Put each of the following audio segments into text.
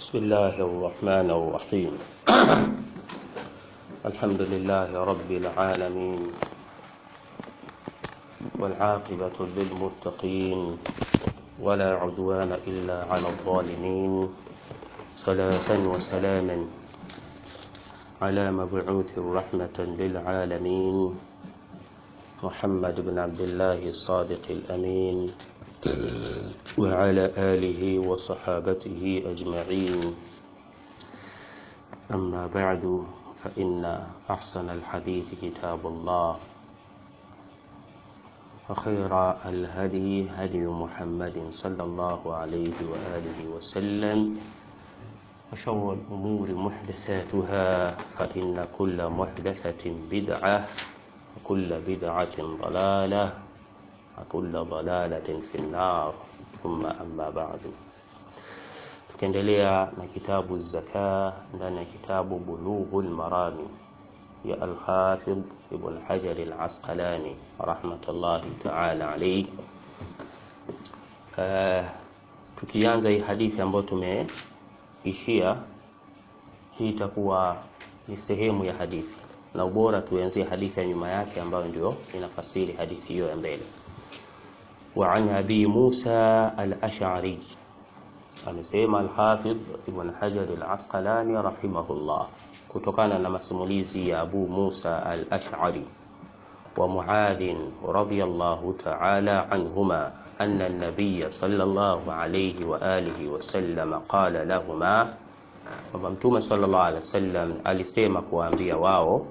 بسم الله الرحمن الرحيم الحمد لله رب العالمين والعاقبة للمتقين ولا عدوان إلا على الظالمين صلاة وسلاما على مبعوث رحمة للعالمين محمد بن عبد الله الصادق الأمين وعلى آله وصحابته أجمعين أما بعد فإن أحسن الحديث كتاب الله وخير الهدي هدي محمد صلى الله عليه وآله وسلم وشر الأمور محدثاتها فإن كل محدثة بدعة وكل بدعة ضلالة وكل ضلالة في النار ثم أما بعد tukiendelea na kitabu zaka ndani ya kitabu bulughul marami ya alhafidh ibn hajar alasqalani rahmatullahi taala alayhi uh, tukianza hii hadithi ambayo tumeishia hii itakuwa ni sehemu ya hadithi na ubora tuanzie hadithi ya nyuma yake ambayo ndio inafasiri hadithi hiyo ya mbele وعن أبي موسى الأشعري amesema Alhafidh Ibn Hajar Al-Asqalani rahimahullah kutokana na masimulizi ya Abu Musa Al-Ash'ari wa Muadh radhiyallahu ta'ala anhuma anna an-nabiy sallallahu alayhi wa alihi wa sallam qala lahumā kwamba Mtume sallallahu alayhi wasallam alisema kuwaambia wao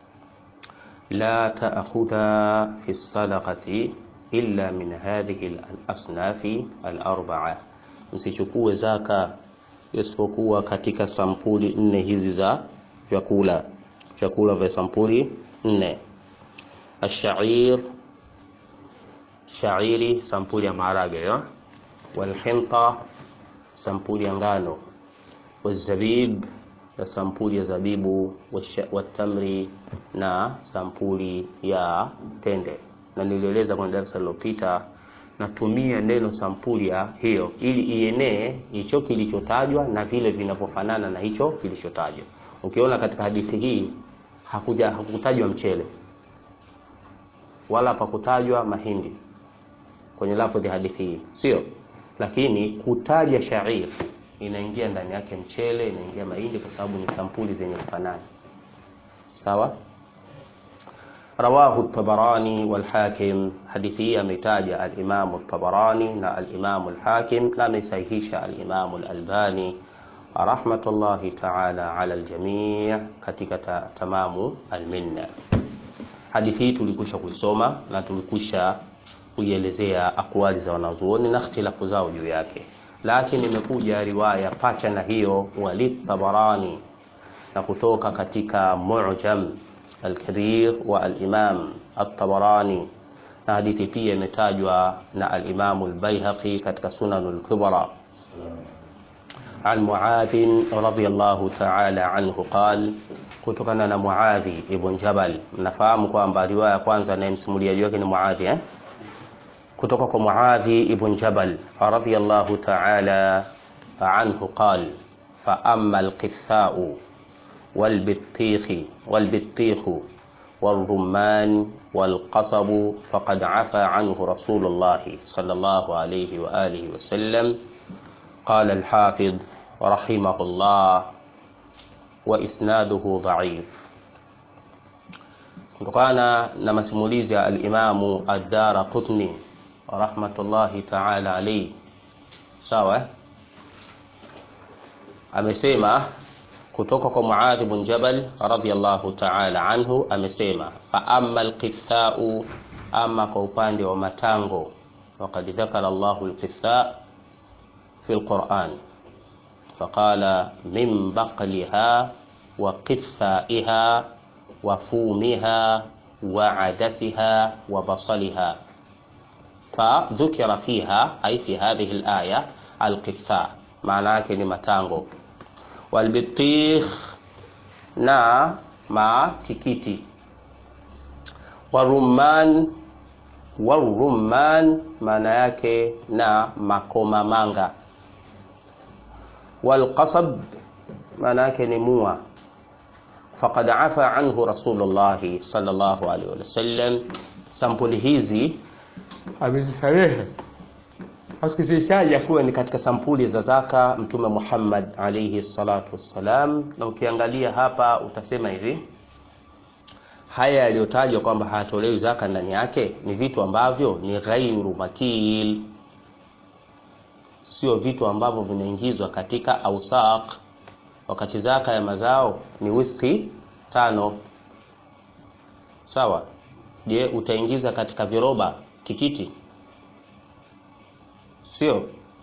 la ta'khudha fi sadaqati illa min hadhihi al-asnafi al-arba'a msichukue zaka isipokuwa katika sampuli nne hizi za vyakula vyakula vya sampuli nne ashair shairi sampuli ya maharage ya walhinta sampuli ya ngano wazabib na sampuli ya zabibu watamri na sampuli ya tende na nilieleza kwenye darasa lililopita natumia neno sampuli ya hiyo ili ienee hicho kilichotajwa na vile vinavyofanana na hicho kilichotajwa. Ukiona katika hadithi hii hakuja hakutajwa mchele wala pakutajwa mahindi kwenye lafdhi hadithi hii, sio? Lakini kutaja shair inaingia ndani yake mchele, inaingia mahindi kwa sababu ni sampuli zenye kufanana. Sawa? رواه الطبراني والحاكم حديثية متاجة الإمام الطبراني نا الإمام الحاكم لا مسيهيش الإمام الألباني رحمة الله تعالى على الجميع katika tamamu alminna. Hadithi hii tulikusha kuisoma na tulikusha kuielezea akwali za wanazuoni na ikhtilafu zao juu yake, lakini imekuja riwaya pacha na hiyo walid Tabarani na kutoka katika Mu'jam الكبير والإمام الطبراني na hadithi pia imetajwa na al-Imam al-Baihaqi katika Sunan al-Kubra عن معاذ رضي الله تعالى عنه قال kutokana na Muadhi ibn Jabal mnafahamu kwamba riwaya ya kwanza anayemsimulia wake ni Muadhi eh? kutoka kwa Muadhi ibn Jabal radhiyallahu ta'ala anhu qal fa amma al-qitha'u والبطيخ والبطيخ والرمان والقصب فقد عفى عنه رسول الله صلى الله عليه وآله وسلم قال الحافظ رحمه الله وإسناده ضعيف kutokana na masimulizi ya alimamu ad-Dara Qutni rahmatullahi ta'ala alayhi sawa amesema kutoka kwa Muadh ibn Jabal radhiyallahu ta'ala anhu amesema fa amma alqithau, ama kwa upande wa matango, waqad dhakara Allahu alqitha fi alquran faqala min baqliha wa qithaiha wa fumiha wa adasiha wa basaliha fadhukira fiha ay fi hadhihi alaya alqitha, maana yake ni matango walbitikh na matikiti warumman warumman maana yake na makomamanga walqasab maana yake ni mua faqad afa anhu rasulullah sallallahu alaihi wasallam sampuli hizi amezisamehe akizitaja kuwa ni katika sampuli za zaka mtume Muhammad alayhi salatu wassalam na ukiangalia hapa utasema hivi haya yaliyotajwa kwamba hayatolewi zaka ndani yake ni vitu ambavyo ni ghairu makil sio vitu ambavyo vinaingizwa katika ausaq wakati zaka ya mazao ni wiski tano sawa je utaingiza katika viroba tikiti sio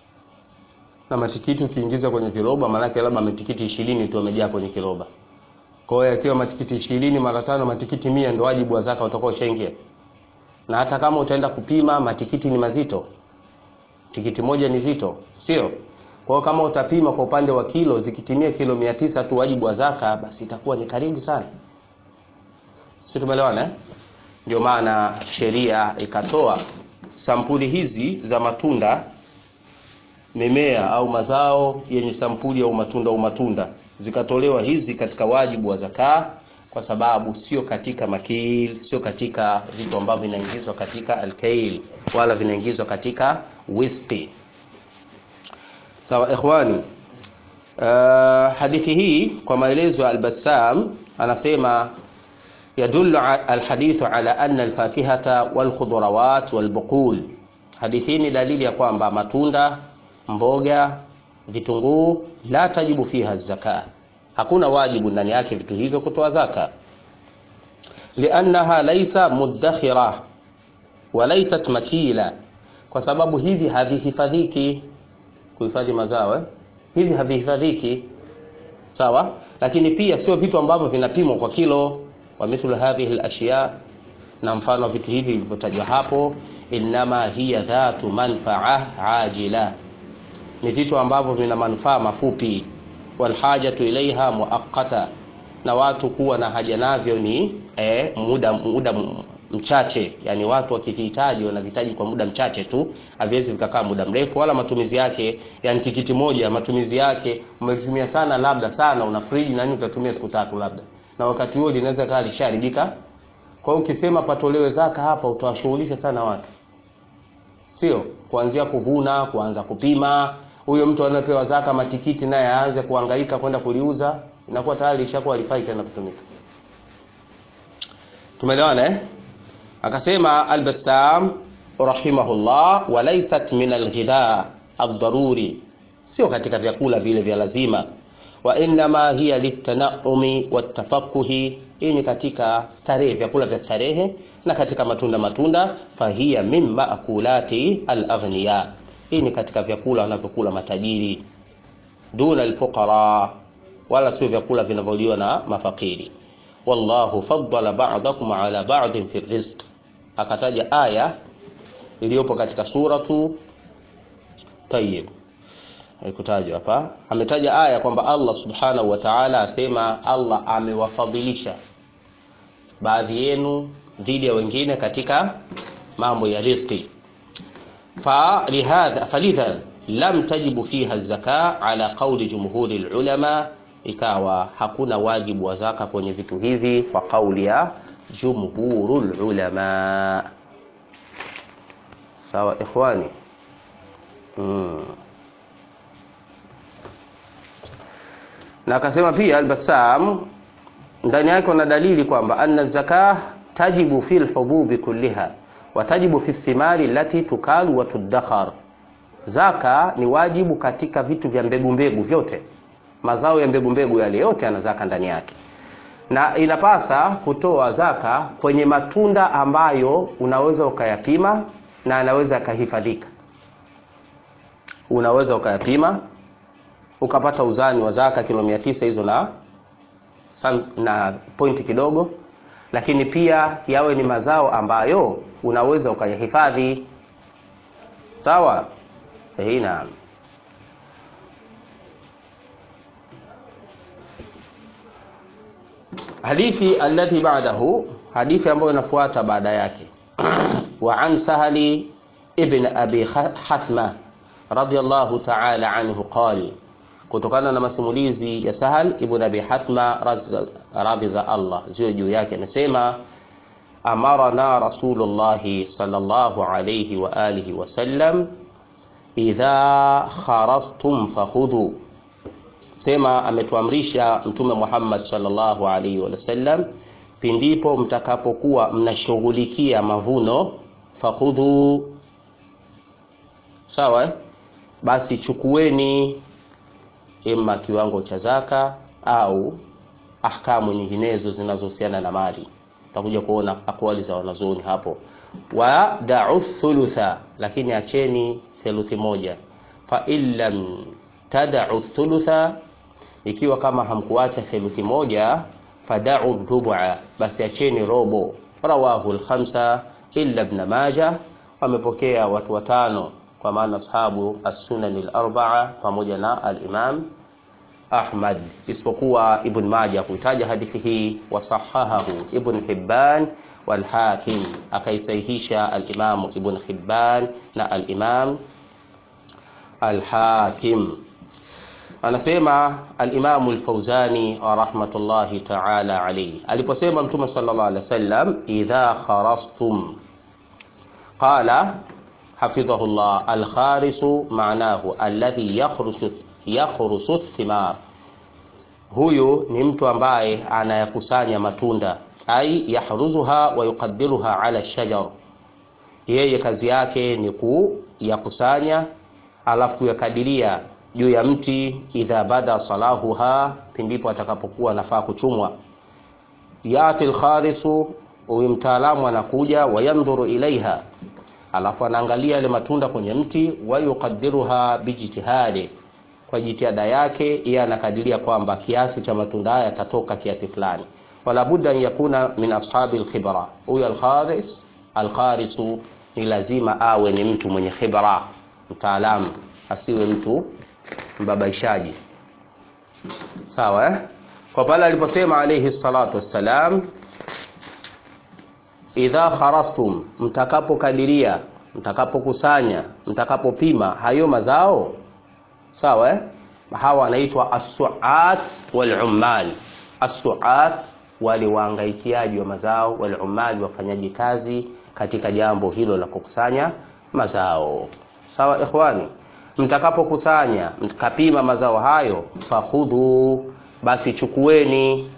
na matikiti ukiingiza kwenye kiroba maanake labda matikiti ishirini tu amejaa kwenye kiroba kwa hiyo akiwa matikiti ishirini mara tano matikiti mia ndo wajibu wa zaka utakuwa ushaingia na hata kama utaenda kupima matikiti ni mazito tikiti moja ni zito sio kwa hiyo kama utapima kwa upande wa kilo zikitimia kilo mia tisa tu wajibu wa zaka basi itakuwa ni karibu sana si tumeelewana eh? ndio maana sheria ikatoa sampuli hizi za matunda mimea au mazao yenye sampuli au matunda au matunda zikatolewa hizi katika wajibu wa zakaa kwa sababu sio katika makil sio katika vitu ambavyo vinaingizwa katika alkail wala vinaingizwa katika whisky sawa ikhwani uh, hadithi hii kwa maelezo ya albassam anasema يدل الحديث على أن الفاكهة والخضروات والبقول hadithi ni dalili ya kwamba matunda mboga vitunguu la tajibu fiha zaka hakuna wajibu ndani yake vitu hivyo kutoa zaka liannaha laisa muddakhira wa laysat makila kwa sababu hivi havihifadhiki kuhifadhi mazao eh? hivi havihifadhiki sawa lakini pia sio vitu ambavyo vinapimwa kwa kilo wa mithlu hadhihi al-ashya na mfano vitu hivi vilivyotajwa hapo innama hiya dhatu manfaa ajila ni vitu ambavyo vina manufaa mafupi walhajatu ilaiha muaqqata na watu kuwa na haja navyo ni eh, muda muda mchache yani watu wakivihitaji wanavihitaji kwa muda mchache tu haviwezi vikakaa muda mrefu wala matumizi yake yani tikiti moja matumizi yake umetumia sana labda sana una friji na nini utatumia siku tatu labda na wakati huo linaweza kaa lisharibika kwa hiyo ukisema patolewe zaka hapa utawashughulisha sana watu sio kuanzia kuvuna kuanza kupima huyo mtu anayepewa zaka matikiti naye aanze kuhangaika kwenda kuliuza inakuwa tayari lishakuwa halifai tena kutumika tumeelewana eh akasema al-Bassam rahimahullah walaysat min al-ghidha ad-daruri sio katika vyakula vile vya lazima wa innama hiya litanaumi watafakuhi hii ni katika starehe vyakula vya starehe na katika matunda matunda fahiya min maakulati alaghniya hii ni katika vyakula wanavyokula matajiri duna alfuqara wala sio vyakula vinavyoliwa na mafakiri wallahu faddala ba'dakum ala ba'din fi rizq akataja aya iliyopo katika suratu tayyib haikutajwa hapa ametaja aya kwamba Allah subhanahu wa ta'ala asema Allah amewafadhilisha baadhi yenu dhidi ya wengine katika mambo ya riziki falihadha falidha lam tajibu fiha zaka ala qawli jumhuri ulama ikawa hakuna wajibu wa zaka kwenye vitu hivi kwa kauli ya jumhurul ulama sawa ikhwani mm. na akasema pia al-Bassam ndani yake kuna dalili kwamba anna zakah tajibu fil hububi kulliha wa tajibu fi thimari lati tukalu wa tudakhar zaka ni wajibu katika vitu vya mbegu mbegu vyote mazao ya mbegu mbegu yale yote yana zaka ndani yake na inapasa kutoa zaka kwenye matunda ambayo unaweza ukayapima na anaweza yakahifadhika unaweza ukayapima ukapata uzani wa zaka kilo mia tisa hizo na na pointi kidogo lakini pia yawe ni mazao ambayo unaweza ukayahifadhi sawa hii naam hadithi alati ba'dahu hadithi ambayo inafuata baada yake wa an sahali ibn abi hathma radiyallahu ta'ala anhu qala kutokana na masimulizi ya Sahal ibn Abi Hatma radhi za Allah ziwe juu yake, anasema amarana Rasulullah sallallahu alayhi wa alihi wasallam idha kharastum fakhudhu, sema ametuamrisha Mtume Muhammad sallallahu alayhi wasallam, pindipo mtakapokuwa mnashughulikia mavuno, fakhudhu, sawa eh? Basi chukueni ima kiwango cha zaka au ahkamu nyinginezo zinazohusiana na mali. Tutakuja kuona akwali za wanazuoni hapo. wa da'u thulutha, lakini acheni theluthi moja. fa in lam tad'u thulutha, ikiwa kama hamkuacha theluthi moja, fada'u rubu'a, basi acheni robo. Rawahu al-khamsa illa ibn Majah, wamepokea watu watano kwa maana ashabu as-sunan al-arba'a pamoja na al-Imam Ahmad isipokuwa Ibn Majah kuitaja hadithi hii, wasahahahu Ibn Hibban wal Hakim, akaisahihisha al-Imam Ibn Hibban na al-Imam al-Hakim. Anasema al-Imam al-Fawzani rahmatullahi ta'ala alayhi aliposema Mtume sallallahu alayhi wasallam, idha kharastum qala hafidhahullah alkharisu maanahu alladhi yakhrusu yakhrusu thimar, huyu ni mtu ambaye anayakusanya matunda, ai yahruzuha wa yuqaddiruha ala shajar, yeye kazi yake ni kuyakusanya alafu kuyakadiria juu ya mti. Idha bada salahuha, pindipo atakapokuwa nafaa kuchumwa. Yati alkharisu, huyu mtaalamu anakuja, wayandhuru ilaiha alafu anaangalia yale matunda kwenye mti, wa yuqaddiruha bijtihadi, kwa jitihada yake yeye anakadiria kwamba kiasi cha matunda haya yatatoka kiasi fulani. Wala budda an yakuna min ashabi alkhibra, huyu alkharis alkharisu ni lazima awe ni mtu mwenye khibra, mtaalamu, asiwe mtu mbabaishaji. Sawa eh? Kwa pale aliposema alayhi salatu wassalam idha kharastum, mtakapokadiria, mtakapokusanya, mtakapopima hayo mazao sawa eh? Hawa wanaitwa as-su'at wal ummal. As-su'at wale waangaikiaji wa mazao, wal ummal wafanyaji kazi katika jambo hilo la kukusanya mazao. Sawa ikhwani, mtakapokusanya mtakapima mazao hayo, fakhudhu, basi chukueni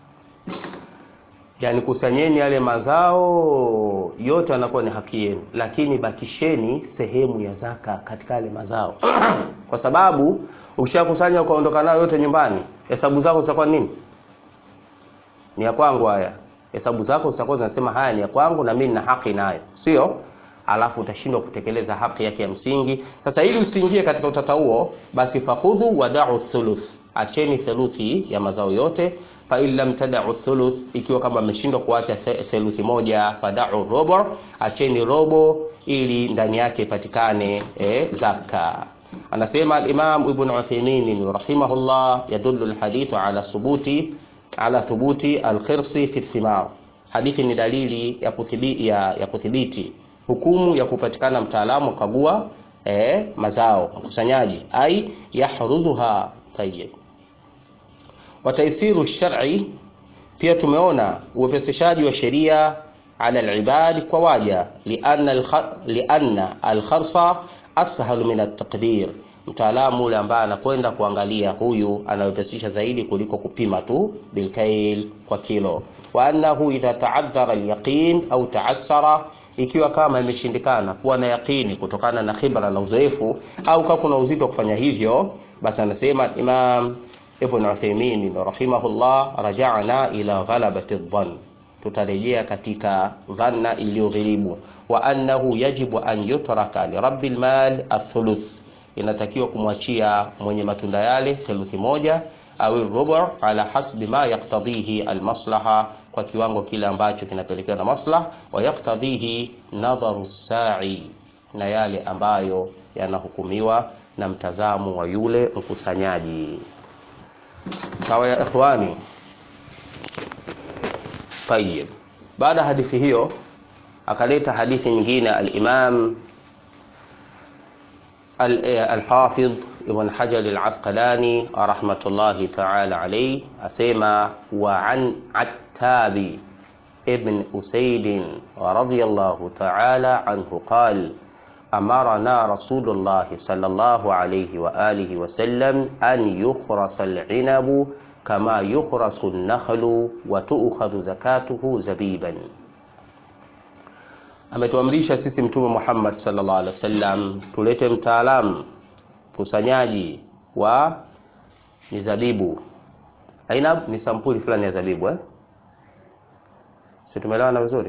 Yani kusanyeni yale mazao yote, anakuwa ni haki yenu, lakini bakisheni sehemu ya zaka katika yale mazao kwa sababu ukishakusanya ukaondoka nayo yote nyumbani, hesabu zako zitakuwa nini? Ni ya kwangu haya. Hesabu zako zitakuwa zinasema haya ni ya kwangu na mimi nina haki nayo, sio? Alafu utashindwa kutekeleza haki yake ya msingi. Sasa ili usiingie katika utata huo, basi fakhudhu wada'u thuluth, acheni theluthi ya mazao yote fa in lam tad'u thuluth, ikiwa kama ameshindwa kuacha theluthi moja, fad'u rubu, acheni robo ili ndani yake ipatikane e, zaka. Anasema al-Imam Ibn Uthaymeen rahimahullah, yadullu al-hadithu ala thubuti ala thubuti al-khirsi fi thimar, hadithi ni dalili ya kuthibiti, ya, ya kuthibiti hukumu ya kupatikana mtaalamu kagua e, mazao mkusanyaji, ai yahruzuha tayyib wataisiru shar'i, pia tumeona uwepesishaji wa sheria ala alibad kwa waja, lianna alkharsa ashalu min ataqdir, mtaalamu ule ambaye anakwenda kuangalia huyu anawepesisha zaidi kuliko kupima tu bilkail kwa kilo. Wa annahu idha ta'addhara alyaqin au ta'assara, ikiwa kama imeshindikana kuwa na yaqini kutokana na khibra na uzoefu, au kama kuna uzito wa kufanya hivyo, basi anasema Imam Ibn Uthaymeen rahimahullah, raja'na ila ghalabati dhann, tutarejea katika dhanna iliyoghilibu. Wa annahu yajibu an yutraka li rabbil mal athuluth, inatakiwa kumwachia mwenye matunda yale theluthi moja au rubu ala hasbi ma yaktadhihi almaslaha, kwa kiwango kile ambacho kinapelekewa na maslaha, wa yaktadhihi nadharu sa'i, na yale ambayo yanahukumiwa na mtazamo wa yule mkusanyaji. Sawa ya ikhwani. Tayyib, baada ya hadithi hiyo akaleta hadithi nyingine al-Imam al-Hafidh Ibn Hajar al-Asqalani rahmatullahi ta'ala alayhi asema wa an Attabi ibn Usaid radiyallahu ta'ala anhu qala أمرنا رسول الله صلى الله عليه وآله وسلم أن يخرس العنب كما يخرس النخل وتؤخذ زكاته زبيبا ametuamrisha sisi mtume Muhammad sallallahu alaihi wasallam tulete mtaalamu kusanyaji wa mizabibu. Ainab ni sampuli fulani ya zabibu eh? Si tumeelewana vizuri?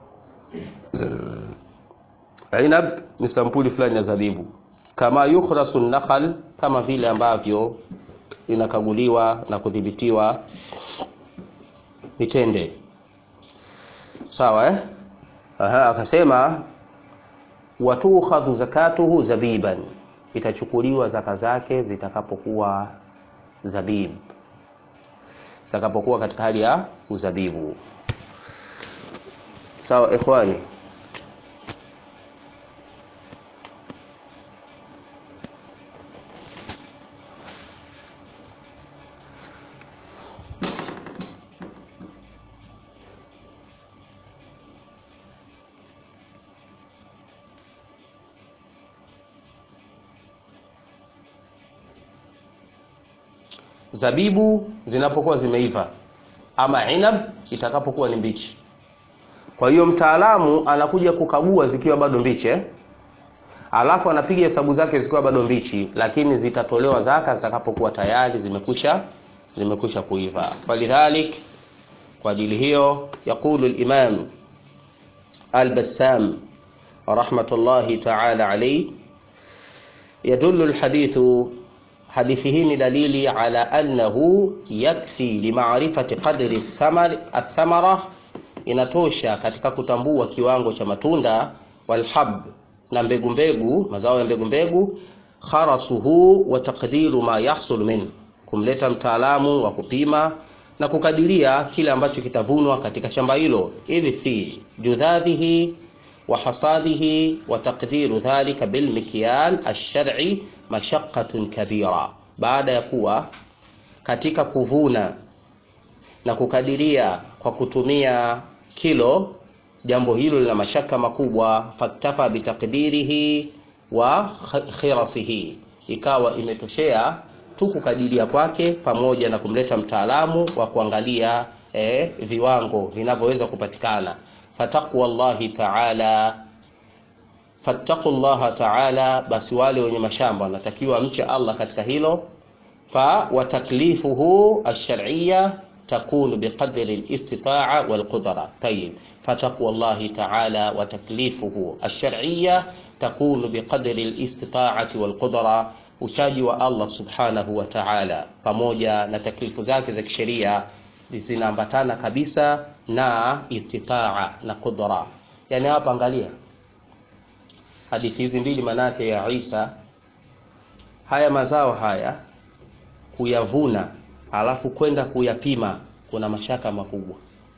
Ainab ni sampuli fulani ya zabibu, kama yukhrasu nakhal, kama vile ambavyo inakaguliwa na kudhibitiwa mitende. Sawa eh? Aha, akasema watukhadhu zakatuhu zabiban, itachukuliwa zaka zake zitakapokuwa zabib, zitakapokuwa katika hali ya uzabibu. Sawa ikhwani. zabibu zinapokuwa zimeiva ama inab itakapokuwa ni mbichi. Kwa hiyo mtaalamu anakuja kukagua zikiwa bado mbichi eh? Alafu anapiga hesabu zake zikiwa bado mbichi, lakini zitatolewa zaka zitakapokuwa tayari zimekusha zimekusha kuiva. Falidhalik, kwa ajili hiyo yaqulu al-Imam al-Bassam rahmatullahi ta'ala alayhi yadullu al-hadithu hadithi hii ni dalili ala annahu yakfi limaarifati qadri thamar athamara, inatosha katika kutambua kiwango cha matunda walhab na mbegu mbegu, mazao ya mbegu mbegu, kharasuhu wa taqdiru ma yahsul min, kumleta mtaalamu wa kupima na kukadiria kile ambacho kitavunwa katika shamba hilo, idh fi judhadhihi wa hasadihi wa taqdiru dhalika bilmikyal ash-shar'i mashaqqatun kabira, baada ya kuwa katika kuvuna na kukadiria kwa kutumia kilo, jambo hilo lina mashaka makubwa. Faktafa bitaqdirihi wa khirasihi, ikawa imetoshea tu kukadiria kwake pamoja na kumleta mtaalamu wa kuangalia eh, viwango vinavyoweza kupatikana. Fataqwa Allahi ta'ala fattaqu llaha taala, basi wale wenye mashamba wanatakiwa mche Allah katika hilo. Fa wa taklifuhu alshar'iyya takunu biqadri alistitaa walqudra. Tayib, fataqwa llahi taala wa taklifuhu alshar'iyya takunu biqadri alistitaati walqudra, uchaji wa Allah subhanahu wa ta'ala pamoja na taklifu zake za kisheria zinaambatana kabisa na istitaa na qudra. Yani hapa angalia hadithi hizi mbili manake ya Isa, haya mazao haya kuyavuna alafu kwenda kuyapima kuna mashaka makubwa,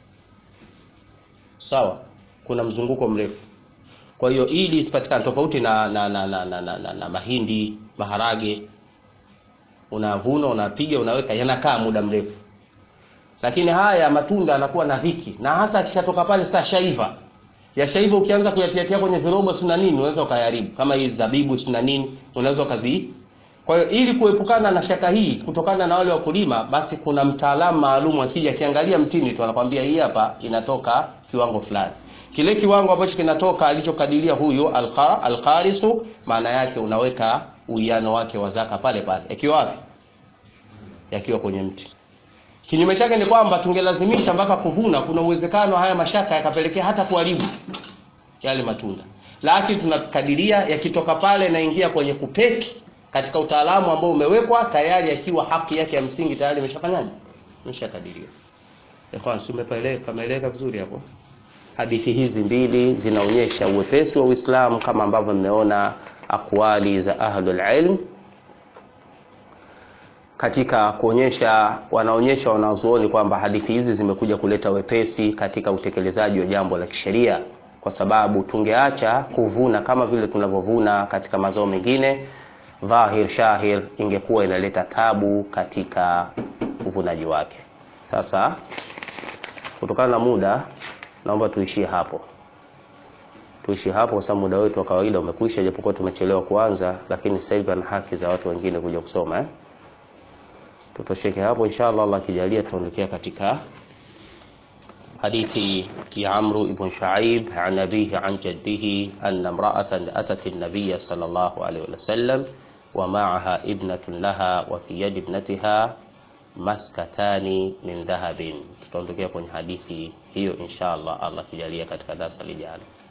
sawa. Kuna mzunguko mrefu. Kwa hiyo ili isipatikane tofauti na, na, na, na, na, na, na, na mahindi, maharage, unavuna unapiga, unaweka, yanakaa muda mrefu, lakini haya matunda yanakuwa na dhiki, na hasa akishatoka pale sasa shaiva yashaiva ukianza kuyatiatia kwenye virobo si na nini, unaweza ukayaribu kama hizi zabibu si na nini, unaweza ukazi. Kwa hiyo ili kuepukana na shaka hii kutokana na wale wakulima, basi kuna mtaalamu maalum akija akiangalia mtini tu anakwambia hii hapa inatoka kiwango fulani. Kile kiwango ambacho kinatoka alichokadiria huyu alqarisu, maana yake unaweka uwiano wake wa zaka pale pale. Yakiwa wapi? Yakiwa kwenye mti. Kinyume chake ni kwamba tungelazimisha mpaka kuvuna, kuna uwezekano haya mashaka yakapelekea hata kuharibu yale matunda, lakini tunakadiria yakitoka pale naingia kwenye kupeki katika utaalamu ambao umewekwa tayari, yakiwa haki yake ya msingi tayari imeshafanyaje, imeshakadiriwa. Ikhwan, pameeleka vizuri hapo. Hadithi hizi mbili zinaonyesha uwepesi wa Uislamu kama ambavyo mmeona akwali za ahlul ilm katika kuonyesha wanaonyesha wanazuoni kwamba hadithi hizi zimekuja kuleta wepesi katika utekelezaji wa jambo la kisheria, kwa sababu tungeacha kuvuna kama vile tunavyovuna katika mazao mengine, dhahir shahir ingekuwa inaleta tabu katika uvunaji wake. Sasa kutokana na muda, naomba tuishie hapo, tuishie hapo kwa sababu muda wetu wa kawaida umekwisha, japokuwa tumechelewa kuanza, lakini sasa hivi ana haki za watu wengine kuja kusoma eh? Tutosheke hapo inshallah. Allah akijalia, tutaondokea katika hadithi ya Amru ibn Shuaib an abihi an jaddihi anna imra'atan atat an-nabiy sallallahu alayhi wa sallam wa ma'aha ibnatun laha wa fi yadi ibnatiha maskatani min dhahabin. Tutaondokea kwenye hadithi hiyo inshallah, Allah akijalia katika darasa lijalo.